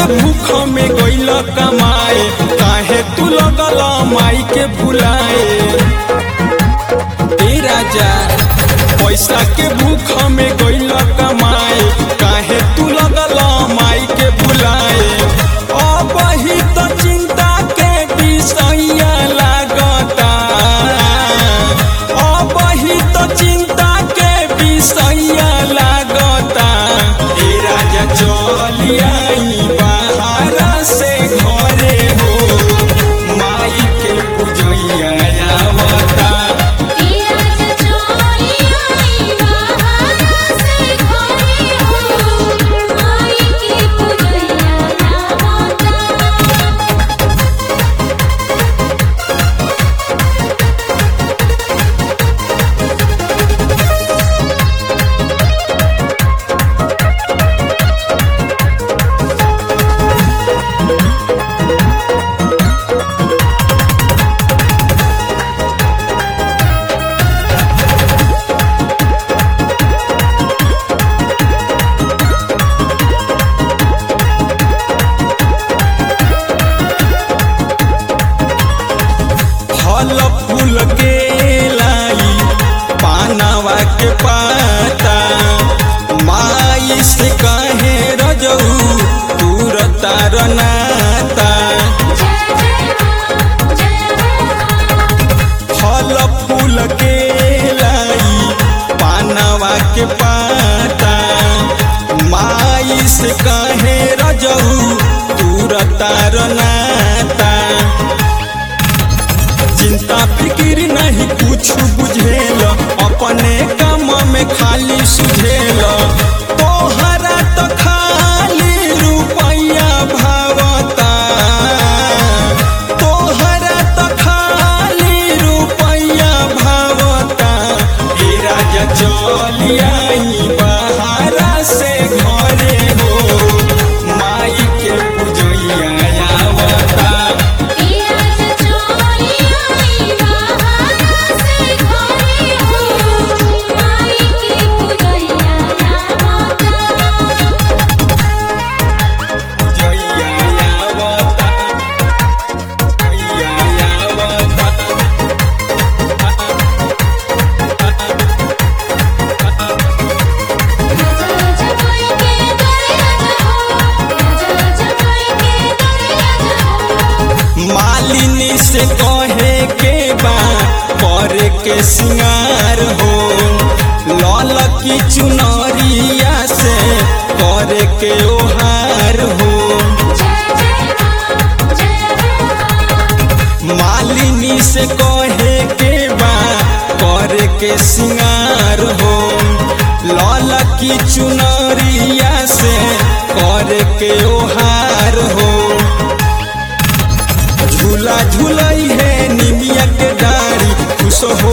के भूख में गइल कमाए काहे तू लगल माई के भुलाए ए राजा पैसा के भूख में गइल कमाए काहे तू लगल माई के भुलाए अब ही तो चिंता के विषय लागता अब ही तो चिंता के विषय लागता ए राजा चलियाई बाहर से घरे हो माई के पूजैया आवता फल फूल के लाई पानवा के पाता माई से कहे रजऊ दूर तार नाता फल फूल के लाई पानवा के पाता माई से कहे रजऊ दूर तार नाता चिंता फिक्र नहीं कुछ बुझेल अपने काम में खाली सुझेल तोहरा तो खाली रुपया भावता तोहरा तो खाली रुपया भावता ए राजा चलियाई बाहर से घरे हो माई के पूजैया आवता जइया आवता जइया आवता मालिनी से कहे के बा पर के सिंगार हो लाल की चुनरिया से कर के ओहार हो मालिनी से कहे के बा कर के सिंगार हो लाल की चुनरिया से कर के ओहार हो झूला झूलाई है निमिया के डारी खुश हो